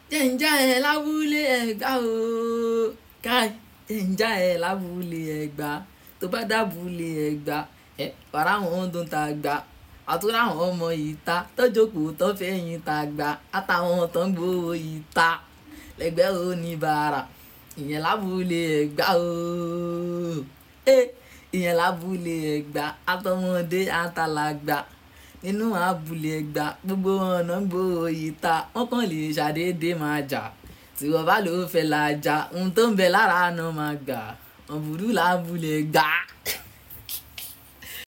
jẹ̀ǹjà ẹ̀ lábúlé ẹ̀gbá o káì jẹ̀ǹjà ẹ̀ lábúlé ẹ̀gbá tó bá dábúlé ẹ̀gbá ẹ̀ wàrà àwọn tó ń ta gbà àtúrà àwọn ọmọ yìí ta tọ́jọ́kùú tó fẹ́yìn ta gbà àtàwọn tó ń gbowó yìí ta lẹ́gbẹ́ oníbàárà ìyẹn lábúlé ẹ̀gbá o ìyẹn lábúlé ẹ̀gbá àtọmọdé àtàlàgbà nínú abúlé ẹ̀gbá gbogbo ọ̀nà gbòòrò yìí ta wọ́n kàn lè ṣàdédé máa jà tí wọ́n bá lóò fẹ́ la jà ohun tó ń bẹ lára àná máa gbà ọ̀bùrú lábúlé ẹ̀gbá.